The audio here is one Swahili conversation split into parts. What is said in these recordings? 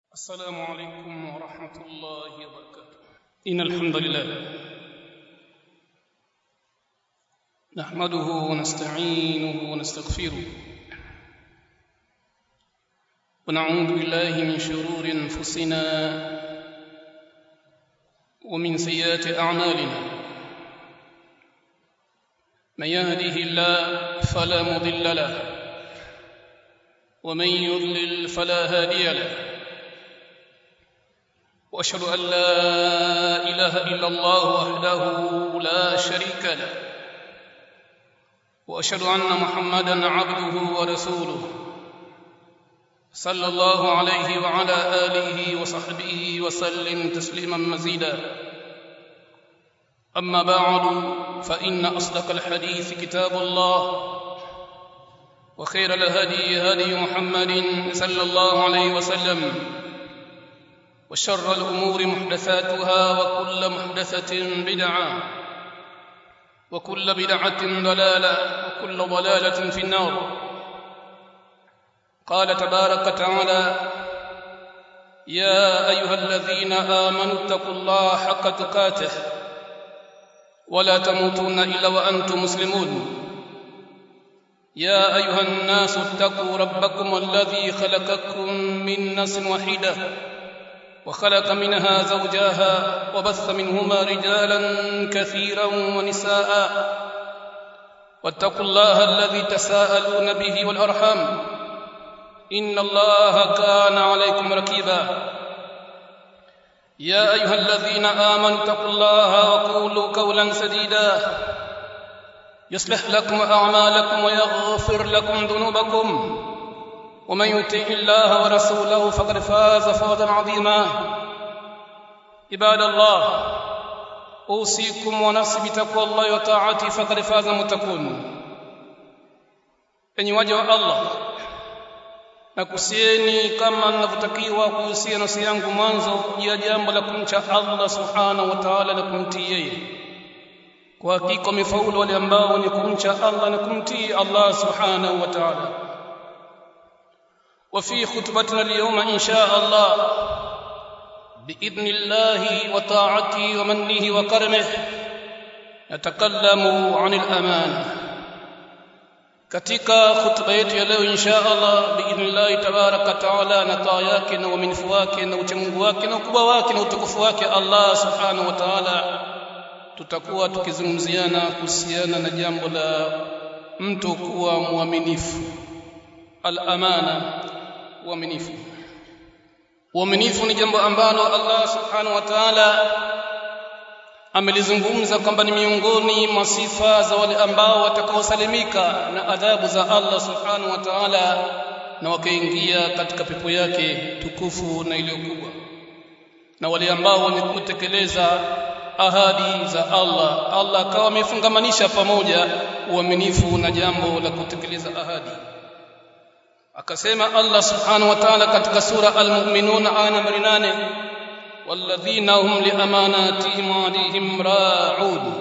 السلام عليكم ورحمة الله وبركاته إن الحمد لله نحمده ونستعينه ونستغفره ونعوذ بالله من شرور أنفسنا ومن سيئات أعمالنا من يهده الله فلا مضل له ومن يضلل فلا هادي له واشهد ان لا اله الا الله وحده لا شريك له واشهد ان محمدا عبده ورسوله صلى الله عليه وعلى اله وصحبه وسلم تسليما مزيدا اما بعد فان اصدق الحديث كتاب الله وخير الهدي هدي محمد صلى الله عليه وسلم وشر الأمور محدثاتها وكل محدثة بدعة وكل بدعة ضلالة وكل ضلالة في النار قال تبارك وتعالى يا أيها الذين آمنوا اتقوا الله حق تقاته ولا تموتون إلا وأنتم مسلمون يا أيها الناس اتقوا ربكم الذي خلقكم من نفس واحده وخلق منها زوجاها وبث منهما رجالا كثيرا ونساء واتقوا الله الذي تساءلون به والارحام ان الله كان عليكم ركيبا يا ايها الذين امنوا اتقوا الله وقولوا قولا سديدا يصلح لكم اعمالكم ويغفر لكم ذنوبكم ومن يطع الله ورسوله فقد فاز فوزا عظيما عباد الله اوصيكم ونفسي بتقوى الله وطاعته فقد فاز المتقون enyi waja wa Allah nakusieni kama ninavyotakiwa kuhusia nafsi yangu mwanzo juu ya jambo la kumcha Allah subhanahu wa ta'ala na kumtii yeye kwa hakika wamefaulu wale ambao ni kumcha Allah na kumtii Allah subhanahu wa ta'ala وفي خطبتنا اليوم إن شاء الله بإذن الله وطاعته ومنه وكرمه نتكلم عن الأمانة katika khutba yetu ya leo insha Allah biidhnillahi tabaraka taala na taa yake na uaminifu wake na uchamungu wake na ukubwa wake na utukufu wake Allah subhanahu wa ta'ala tutakuwa tukizungumziana kuhusiana na jambo la mtu kuwa mwaminifu al-amana uaminifu uaminifu ni jambo ambalo Allah subhanahu wa ta'ala amelizungumza kwamba ni miongoni mwa sifa za wale ambao watakaosalimika na adhabu za Allah subhanahu wa ta'ala na wakaingia katika pepo yake tukufu na iliyo kubwa na wale ambao wenye kutekeleza ahadi za Allah Allah akawa amefungamanisha pamoja uaminifu na jambo la kutekeleza ahadi akasema Allah subhanahu wa ta'ala katika sura al-mu'minun aya nambari 8 walladhina hum liamanatihim wa ahdihim ra'un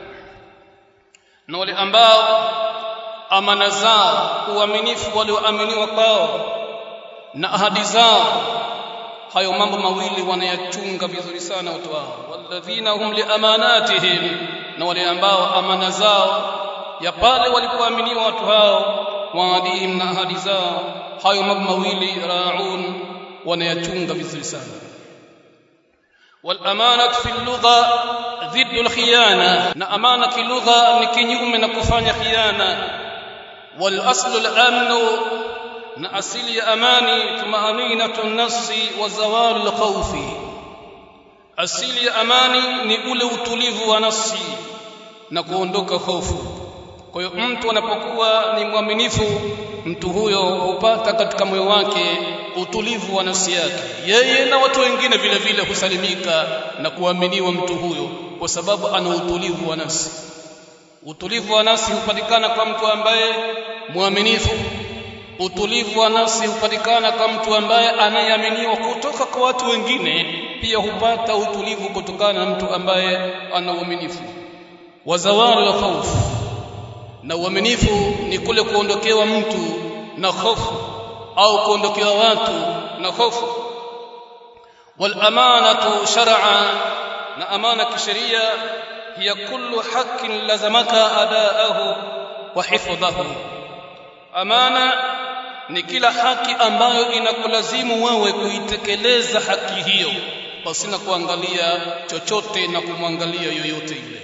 na wale ambao amana zao uaminifu walioaminiwa kwao na ahadi zao hayo mambo mawili wanayachunga vizuri sana watu wao walladhina hum liamanatihim na wale ambao amana zao ya pale walipoaminiwa watu hao waadihim na ahadi zao hayo mambo mawili raun wanayachunga vizuri sana والامانه في اللغه ضد الخيانه na amana kilugha ni kinyume na kufanya khiana والاصل الامن na asili ya amani tumaninatu an-nafsi wa zawal al-khawf asili ya amani ni ule utulivu wa nafsi na kuondoka hofu kwa hiyo mtu anapokuwa ni mwaminifu mtu huyo hupata katika moyo wake utulivu wa nafsi yake yeye na watu wengine vile vile husalimika na kuaminiwa mtu huyo kwa sababu ana utulivu wa nafsi utulivu wa nafsi hupatikana kwa mtu ambaye mwaminifu utulivu wa nafsi hupatikana kwa mtu ambaye anayeaminiwa kutoka kwa watu wengine pia hupata utulivu kutokana na mtu ambaye ana uaminifu wa zawali wa khaufu na uaminifu ni kule kuondokewa mtu na hofu au kuondokewa watu na hofu والأمانة شرعا na amana kisheria hiya kullu haqqin lazamaka adaahu wa hifdhahu amana ni kila haki ambayo inakulazimu wewe kuitekeleza haki hiyo pasina kuangalia chochote na kumwangalia yoyote yule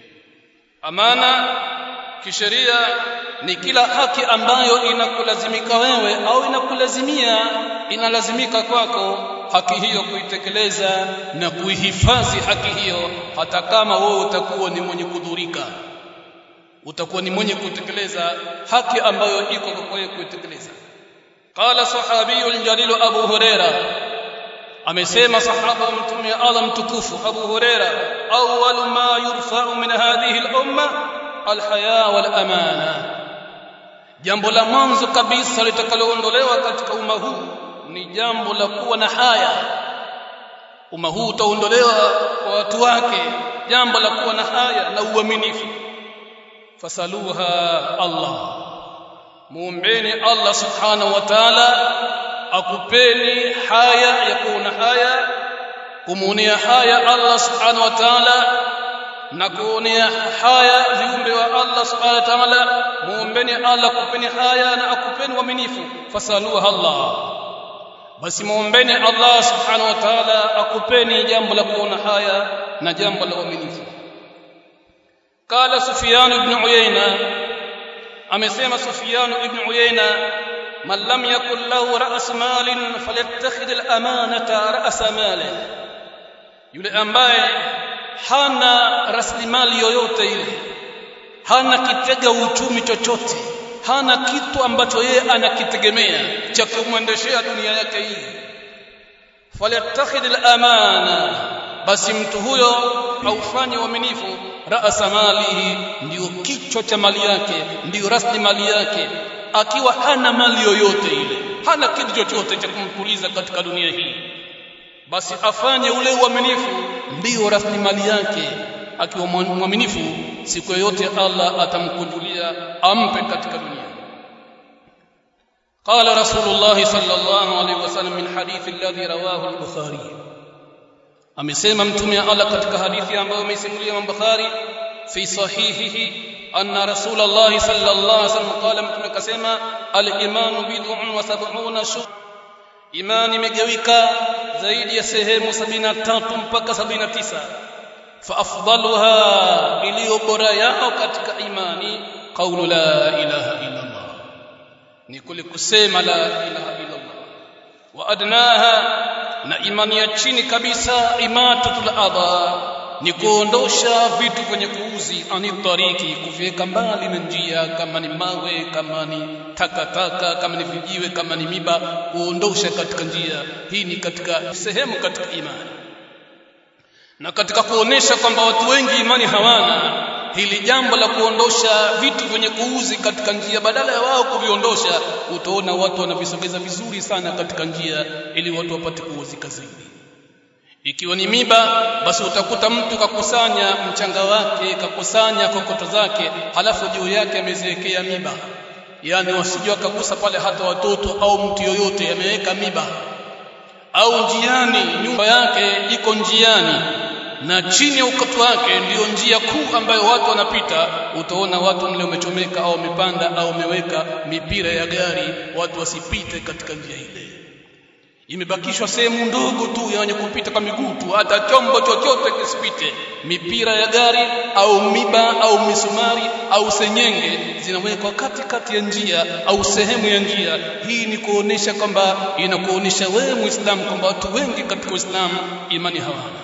amana kisheria ni kila haki ambayo inakulazimika wewe au inakulazimia inalazimika kwako haki hiyo kuitekeleza na kuihifadhi haki hiyo hata kama wewe utakuwa ni mwenye kudhurika utakuwa ni mwenye kutekeleza haki ambayo iko kwa wewe kuitekeleza qala sahabiyul jalil abu huraira amesema sahaba mtume Allah mtukufu abu huraira awwal ma yurfa'u min hadhihi al-umma al-haya wal amana jambo la mwanzo kabisa litakaloondolewa katika umma huu ni jambo la kuwa na haya umma huu utaondolewa kwa watu wake jambo la kuwa na haya na uaminifu fasaluha Allah muombeni Allah subhanahu wa ta'ala akupeni haya ya kuona haya kumuonea haya Allah subhanahu wa ta'ala na kuonea haya viumbe wa Allah subhanahu wa ta'ala muombeni Allah akupeni haya na akupeni uaminifu fasaluha Allah basi muombeni Allah subhanahu wa ta'ala akupeni jambo la kuona haya na jambo la uaminifu قال سفيان بن عيينة amesema Sufyan ibn Uyayna man lam yakul lahu ra's malin falyattakhidh al-amanata ra's mali yule ambaye hana rasilimali yoyote ile hana kitega uchumi chochote hana kitu ambacho yeye anakitegemea cha kumwendeshea dunia yake hii falyattakhidh al-amana basi mtu huyo aufanye uaminifu rasa malihi ndio kichwa cha mali yake ndio rasilimali yake akiwa hana mali yoyote ile hana kitu chochote cha kumtuliza katika dunia hii basi afanye ule uaminifu ndio rasilimali yake akiwa mwaminifu siku yoyote Allah atamkunjulia ampe katika dunia قال رسول الله صلى الله عليه وسلم من حديث الذي رواه البخاري amesema mtume Allah katika hadithi ambayo ameisimulia Imam Bukhari fi sahihihi anna Rasulullah sallallahu alaihi wasallam qala mtume kasema al-imanu bid'un wa sab'una shu imani imegawika zaidi ya sehemu 73 mpaka 79 fa afdaluha iliyo bora yao katika imani qawlu la ilaha illa Allah ni kule kusema la ilaha illa Allah wa adnaha na imani ya chini kabisa imatatul adha ni kuondosha vitu kwenye kuuzi anitariki kuviweka mbali na njia kama ni mawe kama ni takataka kama ni vijiwe kama ni miba kuondosha katika njia hii ni katika sehemu katika imani na katika kuonesha kwamba watu wengi imani hawana hili jambo la kuondosha vitu vyenye kuuzi katika njia badala ya wao kuviondosha utaona watu wanavisogeza vizuri sana katika njia ili watu wapate kuuzika zaidi ikiwa ni miba basi utakuta mtu kakusanya mchanga wake kakusanya kokoto zake halafu juu yake ameziwekea miba yani wasijua kagusa pale hata watoto au mtu yoyote ameweka miba au njiani nyumba yake iko njiani na chini ya ukoto wake ndiyo njia kuu ambayo watu wanapita utaona watu mle umechomeka au wamepanda au wameweka mipira ya gari watu wasipite katika njia ile imebakishwa sehemu ndogo tu ya wenye kupita kwa miguu tu hata chombo chochote kisipite mipira ya gari au miba au misumari au senyenge zinawekwa katikati ya njia au sehemu ya njia hii ni kuonesha kwamba inakuonesha wewe muislamu kwamba watu wengi katika uislamu imani hawana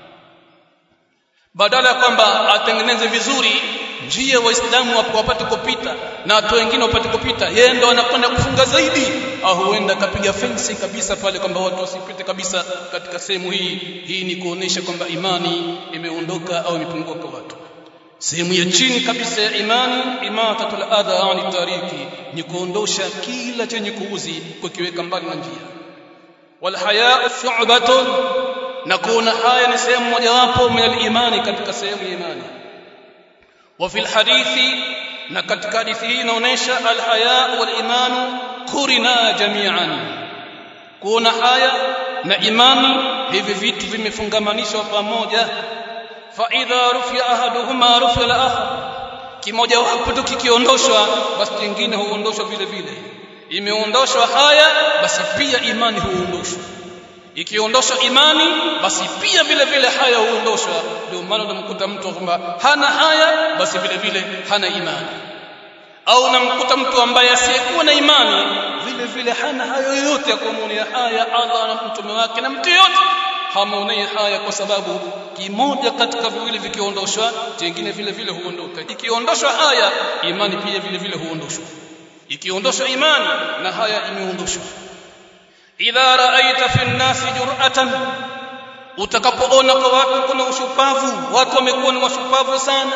badala ya kwamba atengeneze vizuri njia waislamu wapate kupita na watu wengine wapate kupita yeye ndo anakwenda kufunga zaidi au huenda akapiga fensi kabisa pale kwamba watu wasipite kabisa katika sehemu hii hii ni kuonesha kwamba imani imeondoka au imepungua kwa watu sehemu ya chini kabisa ya imani imatatul adha ani tariki ni kuondosha kila chenye kuuzi kukiweka mbali na njia wal haya shu'batun na kuona haya ni sehemu mojawapo min al-imani katika sehemu ya imani wa fil hadithi na katika hadithi hii inaonyesha al-haya wal imanu kurina jami'an kuona haya na imani hivi vitu vimefungamanishwa pamoja fa idha rufiya ahaduhuma rufiya al-akhar kimoja wapo tu kikiondoshwa basi kingine huondoshwa vile vile imeondoshwa haya basi pia imani huondoshwa ikiondoshwa imani basi pia vile vile haya huondoshwa ndio maana unamkuta mtu kwamba hana haya basi vile vile hana imani au unamkuta mtu ambaye asiyekuwa na imani vile vile hana hayo yoyote ya kumwonea haya Allah na mtume wake na mtu yote hamuonei haya kwa sababu kimoja katika viwili vikiondoshwa jingine vile vile huondoka ikiondoshwa haya imani pia vile vile huondoshwa ikiondoshwa imani na haya imeondoshwa idha raaita fi nnasi jur'atan utakapoona kwa watu kuna ushupavu watu wamekuwa ni washupavu sana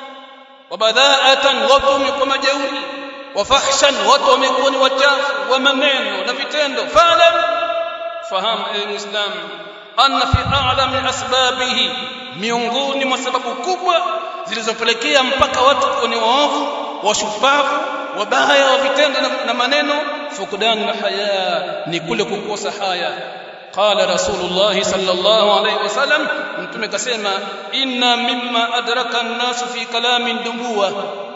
wabadhaatan watu wamekuwa majeuri wafahshan watu wamekuwa ni wachafu wa maneno na vitendo fa'lam fahamu ewe muislam anna fi a'lami asbabihi miongoni mwa sababu kubwa zilizopelekea mpaka watu kuwa ni waovu washupavu wabaya wa vitendo na, na maneno fukudan na haya ni kule kukosa haya qala rasulullah sallallahu alayhi wasallam mtume kasema inna mimma adraka an-nas fi kalami dubuwa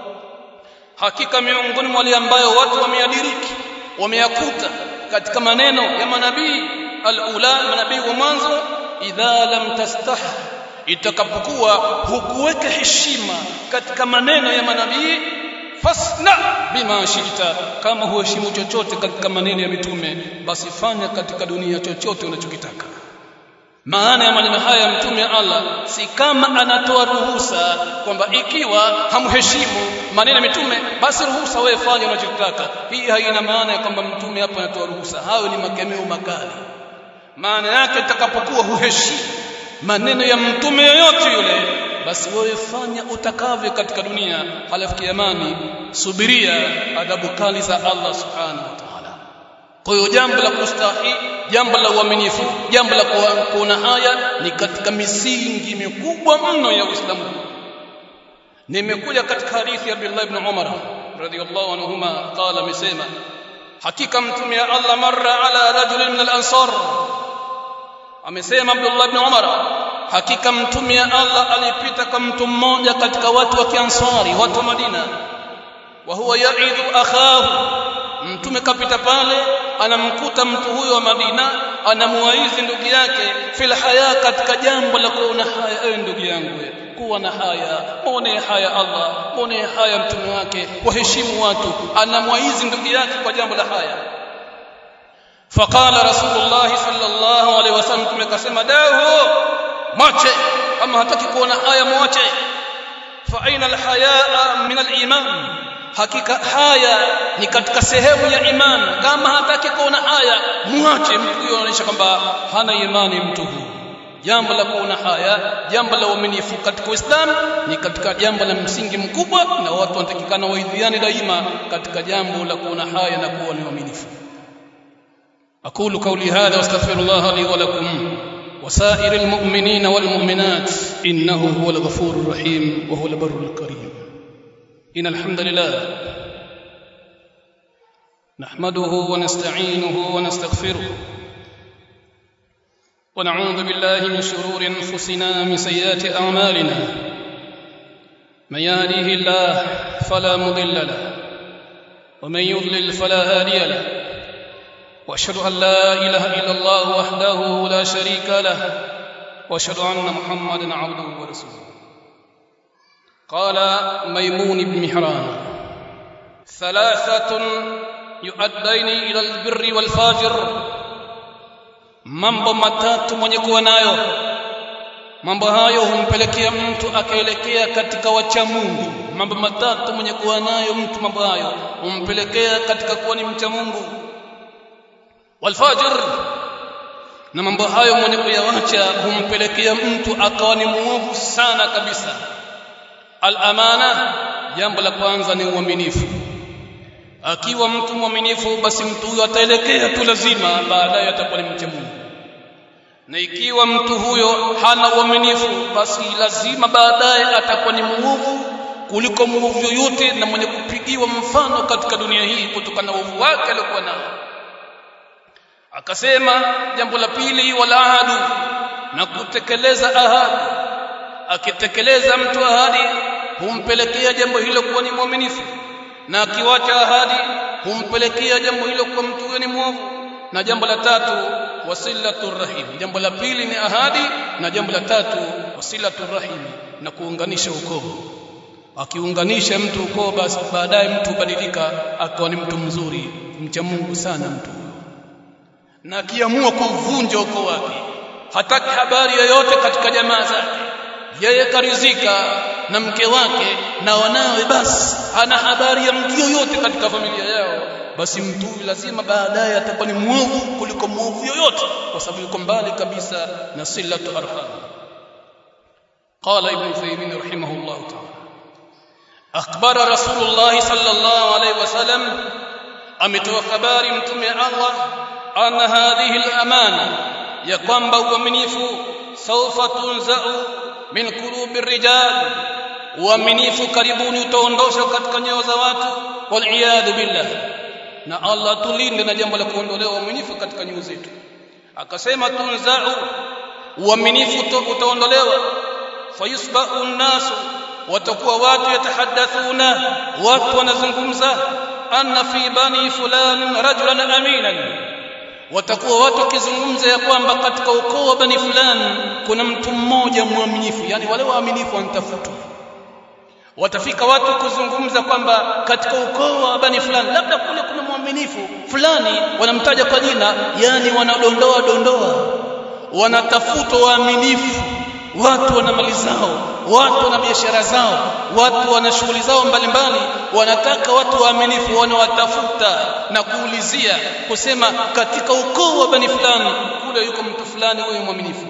hakika miongoni mwa wale ambayo watu wameadiriki wameyakuta katika maneno ya manabii al-ula manabii wa mwanzo idha lam tastah itakapokuwa hukuweka heshima katika maneno ya manabii fasna bima shita kama huheshimu chochote katika maneno ya mitume basi fanya katika dunia chochote unachokitaka maana ya maneno haya ya mtume Allah si kama anatoa ruhusa kwamba ikiwa hamheshimu maneno ya mitume basi ruhusa wewe fanya unachotaka hii haina maana ya kwamba mtume hapa anatoa ruhusa hayo ni makemeo makali maana yake itakapokuwa huheshimu maneno ya mtume yoyote yule basi wewe fanya utakavyo katika dunia halafu kiamani subiria adhabu kali za Allah subhanahu wa ta'ala kwa hiyo jambo la kustahi jambo la uaminifu jambo la kuona haya ni katika misingi mikubwa mno ya Uislamu nimekuja katika hadithi ya Abdullah ibn Umar radhiyallahu anhuma qala amesema hakika mtume ya Allah marra ala rajulin min al-ansar amesema Abdullah ibn Umar hakika mtume ya Allah alipita kwa mtu mmoja katika watu wa Kiansari watu wa Madina wa huwa yaidhu akhahu mtume kapita pale anamkuta mtu huyo wa Madina anamuwaizi ndugu yake fil haya katika jambo la kuona haya ewe ndugu yangu kuwa na haya muone haya Allah muone haya mtume wake waheshimu watu anamwaizi ndugu yake kwa jambo la haya فقال رسول الله صلى الله عليه وسلم tumekasema dahu mwache kama hataki kuona haya mwache fa aina alhayaa min aliman hakika haya ni katika sehemu ya iman kama hataki kuona haya mwache mtu huyo anaonyesha kwamba hana imani mtu huyo jambo la kuona haya jambo la uaminifu katika Uislamu ni katika jambo la msingi mkubwa na watu wanatakikana waidhiane daima katika jambo la kuona haya na kuwa ni waaminifu أقول قولي هذا واستغفر الله لي ولكم وسائر المؤمنين والمؤمنات إنه هو الغفور الرحيم وهو البر الكريم إن الحمد لله نحمده ونستعينه ونستغفره ونعوذ بالله من شرور أنفسنا من سيئات أعمالنا من يهده الله فلا مضل له ومن يضلل فلا هادي له واشهد ان لا اله الا الله وحده لا شريك له واشهد ان محمدا عبده ورسوله قال ميمون بن مهران ثلاثه يؤدين الى البر والفاجر mambo matatu mwenye kuwa nayo mambo hayo humpelekea mtu akaelekea katika wacha Mungu mambo matatu mwenye kuwa nayo mtu mambo hayo humpelekea katika kuwa ni mcha Mungu walfajr na mambo hayo mwenye kuyawacha humpelekea mtu akawa ni muovu sana kabisa al-amana jambo la kwanza ni uaminifu akiwa mtu mwaminifu basi mtu huyo ataelekea tu lazima baadaye atakuwa ni mcha Mungu na ikiwa mtu huyo hana uaminifu basi lazima baadaye atakuwa ni muovu kuliko muovu yoyote na mwenye kupigiwa mfano katika dunia hii kutokana na uovu wake aliokuwa nao akasema jambo la pili wala ahadu na kutekeleza ahadi akitekeleza mtu ahadi humpelekea jambo hilo kuwa ni mwaminifu na akiwacha ahadi humpelekea jambo hilo kuwa mtu huyo ni mwovu na jambo la tatu wasilatu rahim jambo la pili ni ahadi na jambo la tatu wasilatu rahim na kuunganisha ukoo akiunganisha mtu ukoo basi baadaye mtu hubadilika akawa ni mtu mzuri mcha Mungu sana mtu na akiamua kuvunja ukoo wake hataki habari yoyote katika jamaa zake yeye karizika na mke wake na wanawe basi hana habari ya mtu yoyote katika familia yao basi mtu huyu lazima baadaye atakuwa ni mwovu kuliko mwovu yoyote kwa sababu yuko mbali kabisa na silatu arham قال ابن تيميه رحمه الله تعالى أخبر رسول الله صلى الله عليه وسلم ametoa habari mtume Allah anna hadhihi al-amana ya kwamba uaminifu sawfa tunzau min qulubi rijal uaminifu karibuni utaondoshwa katika nyoyo za watu wal iyad billah na Allah tulinde na jambo la kuondolewa uaminifu katika nyoyo zetu akasema tunzau uaminifu utaondolewa fayusba'u an-nasu watakuwa watu yatahaddathuna watu wanazungumza anna fi bani fulan rajulan aminan watakuwa watu wakizungumza ya kwamba katika ukoo wa bani fulani kuna mtu mmoja mwaminifu yani wale waaminifu wanatafutwa watafika watu kuzungumza kwamba katika ukoo wa bani fulani labda kule kuna mwaminifu fulani wanamtaja kwa jina yani wanadondoa dondoa wanatafuta waaminifu watu wana mali zao watu wana biashara zao watu wana shughuli zao mbalimbali wanataka watu waaminifu wanawatafuta na kuulizia kusema katika ukoo wa bani fulani kule yuko mtu fulani huyo mwaminifu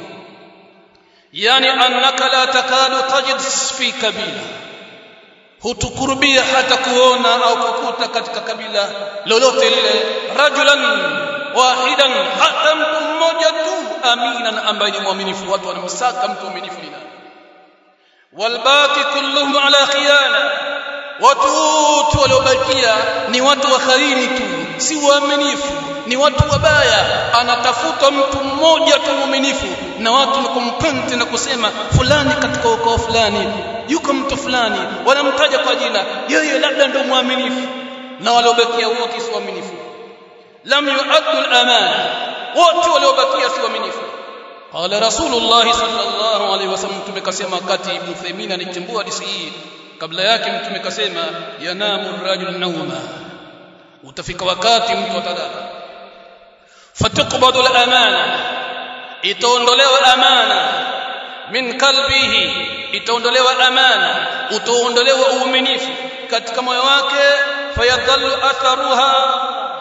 yani annaka la takadu tajid fi kabila hutukurubia hata kuona au kukuta katika kabila lolote lile rajulan wahidan hata mtu mmoja tu aminan ambaye ni mwaminifu watu wanamsaka mtu mwaminifu ni nani walbaki kulluhum ala khiyana watu wote waliobakia ni watu wa khairi tu si waaminifu ni watu wabaya anatafuta mtu mmoja tu mwaminifu na watu ni kumpenti na kusema fulani katika ukoo fulani yuko mtu fulani wanamtaja kwa jina yeye labda ndio mwaminifu na waliobakia wote si waaminifu lam yu'addu al-amana wote waliobakia si waaminifu qala rasulullah sallallahu alaihi wasallam tumekasema wakati ibn Thaymeen anichambua hadithi hii kabla yake mtume kasema yanamu ar-rajul nawma utafika wakati mtu atalala fatuqbadu al-amana itaondolewa amana min kalbihi itaondolewa amana utaondolewa uaminifu katika moyo wake fayadhallu atharuha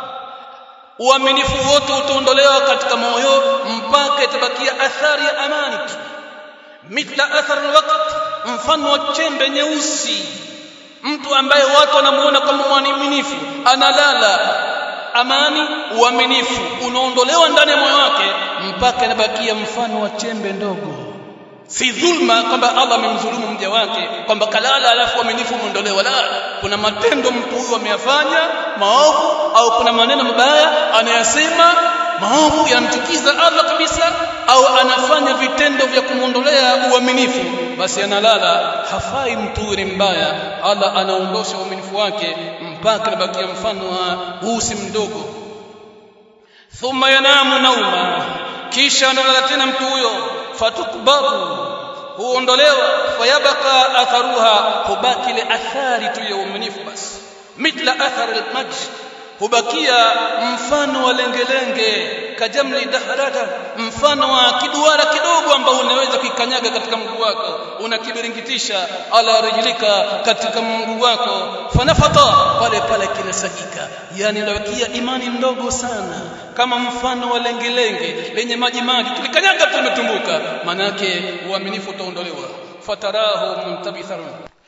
uaminifu wote utaondolewa katika moyo mpaka itabakia athari ya amani tu mithla athar alwaqt mfano wa chembe nyeusi mtu ambaye watu wanamuona kama mwaminifu analala amani uaminifu unaondolewa ndani ya moyo wake mpaka inabakia mfano wa chembe ndogo si dhulma kwamba Allah amemdhulumu mja wake kwamba kalala alafu uaminifu umeondolewa la kuna matendo mtu huyu ameyafanya maovu au kuna maneno mabaya anayasema maovu yanamchukiza Allah kabisa au anafanya vitendo vya kumwondolea uaminifu basi analala hafai mtu huyu ni mbaya Allah anaondosha uaminifu wake mpaka anabakia mfano wa usi mdogo thumma yanamu nauma kisha analala tena mtu huyo fatukbaru huondolewa fayabaka atharuha hubaki ile athari tu ya uaminifu basi mithla athar almaj hubakia mfano wa lengelenge kajamli dahrada mfano wa kiduara kidogo ambao unaweza kuikanyaga katika mguu wako unakibiringitisha ala rijlika katika mguu wako fanafata pale pale kinasagika yani unabakia imani ndogo sana kama mfano wa lengelenge lenye maji maji tulikanyaga tumetumbuka manake uaminifu utaondolewa fatarahu muntabithan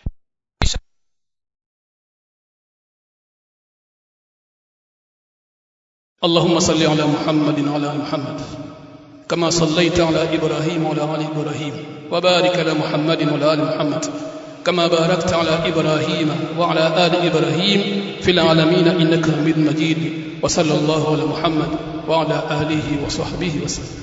اللهم صل على محمد وعلى ال محمد كما صليت على ابراهيم وعلى ال ابراهيم وبارك على محمد وعلى ال محمد كما باركت على ابراهيم وعلى ال ابراهيم في العالمين انك حميد مجيد وصلى الله على محمد wa ala alihi wa sahbihi wasallam